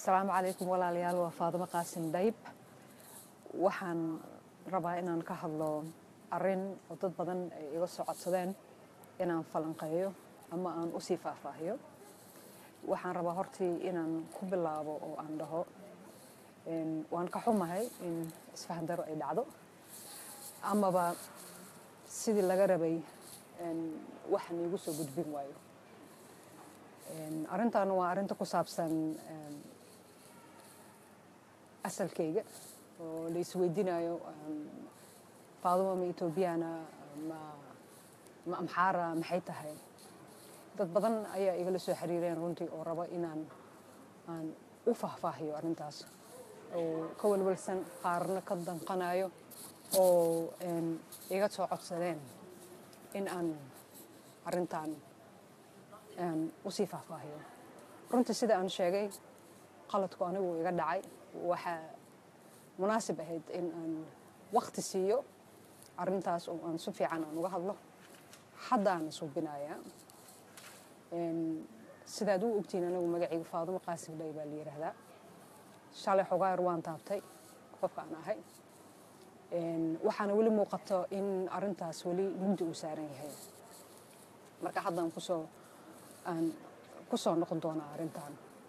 asalaamu calaykum walaalayaal waa faadimo qaasim dayb waxaan rabaa inaan ka hadlo arin oo dad badan ay iga soo codsadeen inaan falanqeeyo ama aan usii faahfaahiyo waxaan rabaa hortii inaan ku bilaabo oo aan dhaho waan ka xumahay in isfahan daro ay dhacdo amaba sidii laga rabay waxan iigu soo gudbin waayo arrintan waa arrinta ku saabsan asalkayga oo la isweydiinayo faaduma ma etoobiyana ma ma amxaara maxay tahay dad badan ayaa igala soo xiriireen runtii oo raba inaan aan u faahfaahiyo arrintaas oo ka walwalsan qaarna ka danqanayo oo iga soo codsadeen in aan arrintan usii faahfaahiyo runtii sida aan sheegay qaladku anigu iga dhacay waxaa munaasib ahayd in aan wakti siiyo arrintaas oo aan si fiican aan uga hadlo haddaan suubinayaa sidaad u ogtiin anigu magacayga faadumo qaasim dhay baa la yidhaahdaa shalay xogaayar waan taabtay qofka aan ahay waxaana weli muuqato in arrintaas weli mugdi uu saaran yahay marka haddaan kusoo aan ku soo noqon doonaa arrintan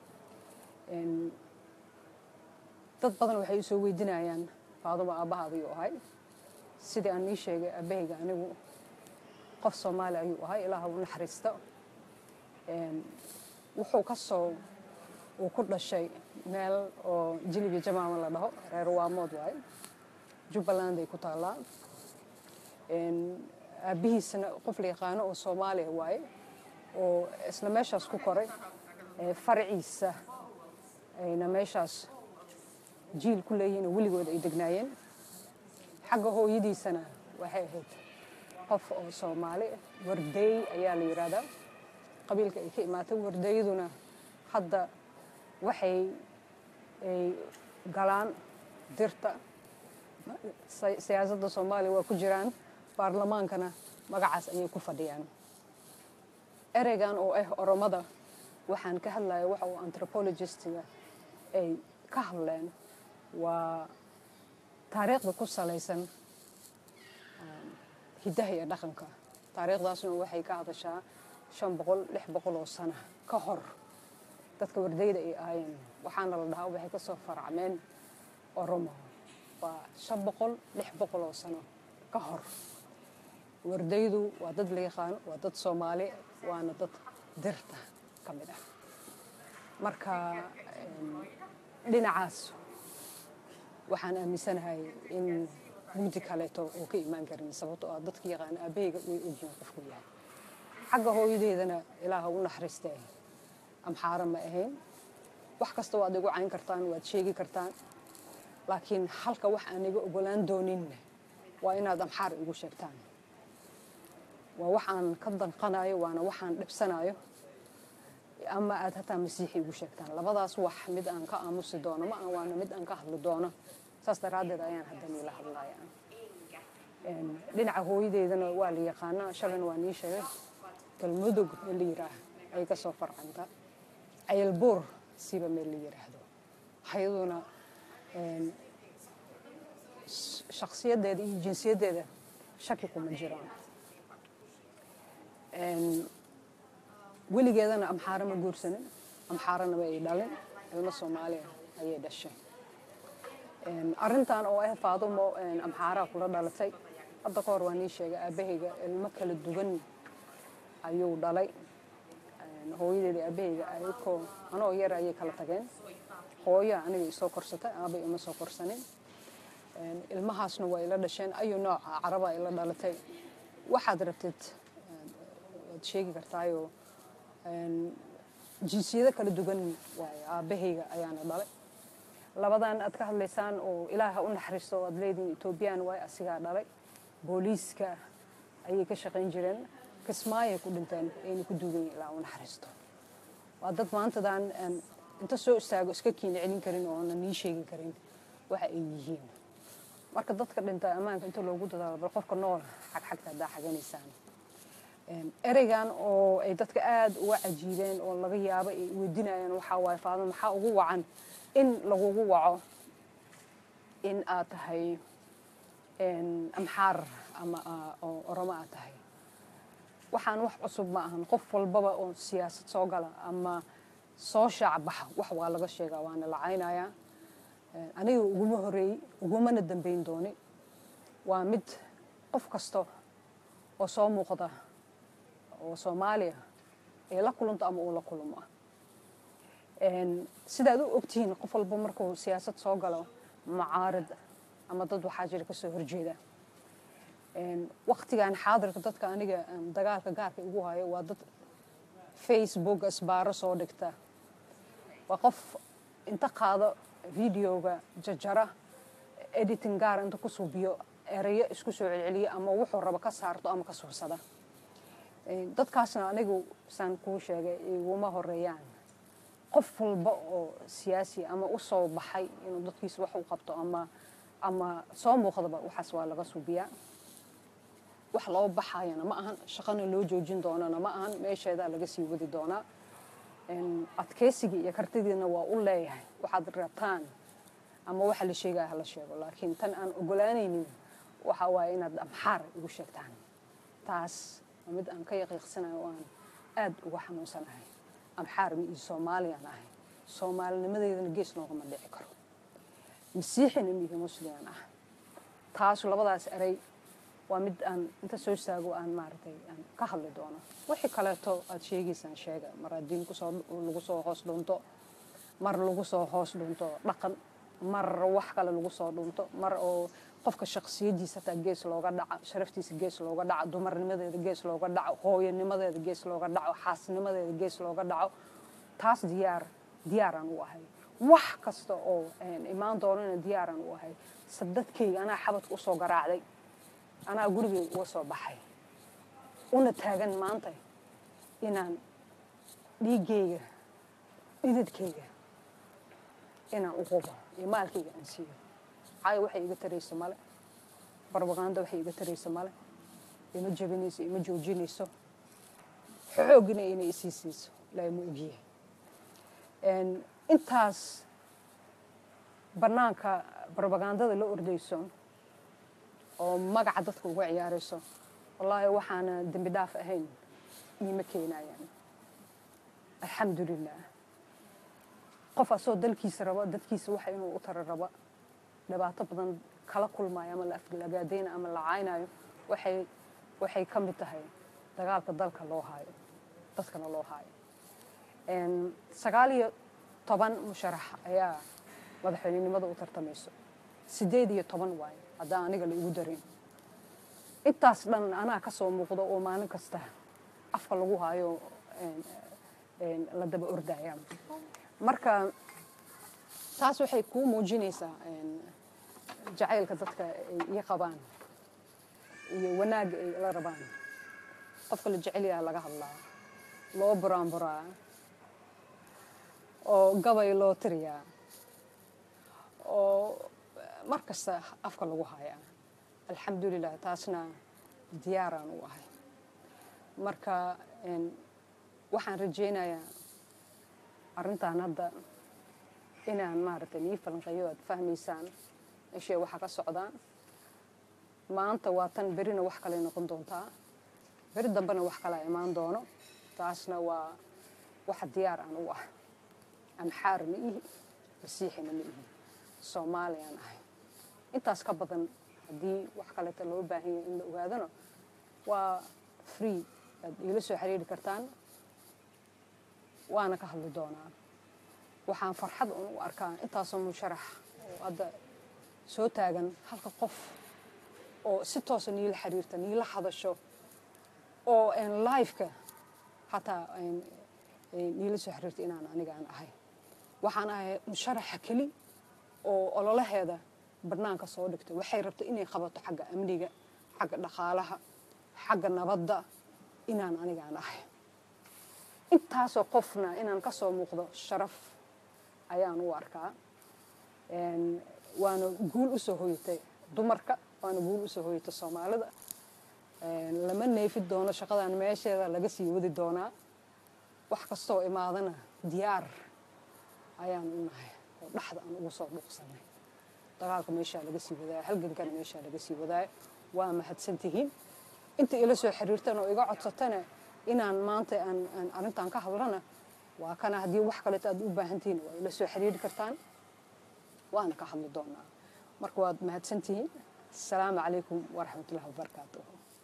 dad badan waxay soo weydiinayaan faadumo aabbahaadayuu ahay sidii aan ii sheegay aabahayga anigu qof soomaali ayuu ahay ilaaha u naxariisto wuxuu ka soo uu ku dhashay meel oo jilibi jamaama la dhaho reer waamood waaye jubbaland ay ku taallaa aabbihiisana qof la yaqaano oo soomaaliya waaye oo isla meeshaas ku koray faraciisa ayna meeshaas jiil ku leeyihiin oo weligood ay degnaayeen xagga hooyadiisana waxay ahayd qof oo soomaali wardeey ayaa la yidhaahdaa qabiilka ay ka imaatay wardeeyaduna hadda waxay ay galaan dirta siyaasadda soomaaliya waa ku jiraan baarlamaankana magacaas ayay ku fadhiyaan ereygan oo ah oromada waxaan ka hadlaya waxa uu anthropologistiga ay ka hadleen waa taariikhda ku salaysan hiddaha iyo dhaqanka taariikhdaasna waxay ka hadashaa shan boqol lix boqol oo sano ka hor dadka wardayda ay ahaayeen waxaana la dhahaa waxay ka soo faracmeen oromo waa shan boqol lix boqol oo sano ka hor wardaydu waa dad la yaqaano waa dad soomaali waana dad dirta ka mid ah marka dhinacaas waxaan aaminsanahay in mugdi kaleeto oo ka imaan karin sababtoo ah dadka yaqaana aabahayga way ogyihiin qofku yahay xagga hooyadeedana ilaaha u naxariistee amxaara ma ahayn wax kasta waad igu cayn kartaan waad sheegi kartaan laakiin halka wax aan iga ogolaan doonin waa inaad amxaar igu sheegtaan waa waxaan ka danqanayo waana waxaan dhibsanayo ama aad hataa masiixi igu sheegtaan labadaas wax mid aan ka aamusi doono ma waana mid aan ka hadli doono saas daraaddeed ayaan haddan ila hadlaya dhinaca hooyadeedana waa la yaqaanaa shalayna waa nii sheegay galmudug meel la yiraah ay ka soo farcanta cayalbuur siba meel la yiraahdo hayaduna shakhsiyaddeeda iyo jinsiyaddeeda shaki kuma jiraan weligeedana amxaaro ma guursanin amxaaranaba ay dhalin ilmo soomaaliya ayay dhashay arrintan oo ah faadumo amxaaraa kula dhalatay hadda ka hor waa nii sheegay aabahayga ilmo kala duwan ayuu dhalay hooyadeeda aabahayga ayakoo anoo yar ayay kala tageen hooya aniga isoo korsatay aabay ima soo korsanin ilmahaasna waa ila dhasheen ayu nooca caraba ila dhalatay waxaad rabtid waad sheegi kartaayoo jinsiyado kala duwan waaye aabahayga ayaana dhalay labadan aad ka hadlaysaan oo ilaaha u naxariisto oo aad leedihin etoobiyaan waaye asigaa dhalay booliiska ayay ka shaqayn jireen kismaayay ku dhinteen ayna ku duugan ilaa u naxariisto waa dad maantadan inta soo istaago iska kiina celin karin oo aanan nii sheegi karin waxa ay yihiin marka dadka dhinta ammaanka inta loogu dadaalo bal qofka nool xagxagta haddaa xaganaysaan ereygan oo ay dadka aada uga cajiibeen oo laga yaabo ay weydinayaan waxaa waaye faadimo maxaa ugu wacan in lagugu waco in aad tahay amxaar ama oo oromo aad tahay waxaan wax cusub ma ahan qof walbaba oo siyaasad soo gala ama soo shaac baxa wax waa laga sheegaa waana la caynayaa aniga uguma horeeyey ugumana dambeyn dooni waa mid qof kasta oo soo muuqda oo soomaaliya ay la kulanto ama uu la kulmo sidaad u ogtihiin qof walba markuu siyaasad soo galo macaarid ama dad waxaa jira kasoo horjeeda waktigan xaadirka dadka aniga dagaalka gaarka igu hayo waa dad facebook isbaaro soo dhigta waa qof inta qaado videoga jajara editing gaar inta ku suubiyo erayo isku soo celceliya ama wuxuu rabo ka saarto ama ka suursada dadkaasna anigu saan kuu sheegay iguma horeeyaan qof walba oo siyaasi ama u soo baxay inuu dadkiisa wax u qabto ama ama soo muuqdaba waxaas waa laga suubiyaa wax loo baxayana ma ahan shaqana loo joojin doonana ma ahan meesheedaa laga sii wadi doonaa adkeysigii iyo kartidiina waa u leeyahay waxaad rabtaan ama waxa la sheegaya hala sheego laakiin tan aan ogolaanaynin waxa waaye inaad amxaar igu sheegtaan taas waa mid aan ka yaqiiqsanayo oo aan aada uga xanuunsanahay amxaar mi iyo soomaaliyaan ahay soomaalinimadeedana gees noogama dhici karo masiixina miihi musliman ah taasu labadaas erey waa mid aan inta soo istaago aan maaragtay aan ka hadli doono wixii kaleeto aad sheegaysaan sheega mar haddii kusoo lagu soo hoos dhunto mar lagu soo hoos dhunto dhaqan mar wax kale lagu soo dhunto mar oo qofka shaksiyadiisa hataa gees looga dhaco sharaftiisa gees looga dhaco dumarnimadeeda gees looga dhaco hooyanimadeeda gees looga dhaco xaasnimadeeda gees looga dhaco taas diyaar diyaaraan u ahay wax kasta oo imaan doonana diyaaraan u ahay sadadkayga anaa xabadka usoo garaacday anaa gurigay uga soo baxay una taagan maanta inaan dhiiggayga dhididkayga inaan u qubo iyo maalkayga aan siiyo caayo waxay iga tarayso male barbaqaanda waxay iga tarayso male ima jabinayso ima joojinayso xoogina inay isii siiso ilaa ma ogyahay intaas bannaanka barbagandada la ordayso oo magaca dadka uga ciyaarayso wallaahi waxaana dembi dhaaf ahayn iima keenayaan alxamdulilah qof asoo dalkiisa raba dadkiisa waxa inuu u tara raba dhibaato badan kala kulmaayo ama la aflagaadayna ama la caynayo waxay waxay ka mid tahay dagaalka dalka loo haayo dadkana loo haayo sagaal iyo toban musharax ayaa madaxweynenimada u tartamayso sideed iyo toban waayo haddaan aniga la igu darin intaas dhan anaa ka soo muuqdo oo maalin kasta afka lagu haayo la daba ordaya marka taas waxay kuu muujinaysaa jacaylka dadka ay ii qabaan iyo wanaagga ay la rabaan qofka la jecelyaha laga hadlaa loo buraanburaa oo gabay loo tiriyaa oo mar kasta afka lagu hayaa alxamdulilah taasna diyaaraan u ahay marka waxaan rajaynayaa arrintan hadda inaan maaragtay nii falanqeeyo aad fahmaysaan ishee waxaa ka socdaan maanta waa tan berina wax kaley noqon doontaa beri dambena wax kalaa imaan doono taasna waa waxa diyaar aan u ah amxaar ma ihi masiixina ma ihi soomaaliyaan ahay intaas ka badan haddii wax kaleeta loo baahan yahay in la ogaadano waa free aad iila soo xiriiri kartaan waana ka hadli doonaa waxaan farxad un u arkaa intaasoo musharax oo hadda soo taagan halka qof oo si toosa niila xiriirta niila hadasho oo lifeka hataa niila soo xiriirta inaan anigaan ahay waxaan ahay musharaxa keli oo ololaheeda barnaanka soo dhigta waxay rabta inay qabato xagga amniga xagga dhaqaalaha xagga nabadda inaan anigaan ahay intaasoo qofna inaan ka soo muuqdo sharaf ayaan u arkaa waana guul u soo hoyatay dumarka waana guul u soo hoyatay soomaalida lama neefi doono shaqadan meesheeda laga sii wadi doonaa wax kastoo imaadana diyaar ayaan u nahay oo dhaxda aan ugu soo dhuuqsanay dagaalka meeshaa laga sii wadaaya halgankana meeshaa laga sii wadaaya waa mahadsantihiin inta ila soo xiriirtan oo iga codsatana inaan maanta aan arrintan ka hadlana waa kana haddii wax kaleeto aad u baahan tihiin waa ila soo xiriiri kartaan waana ka hadli doonaa marka waad mahadsantihiin asalaamu calaykum waraxmatullahi wabarakaatuh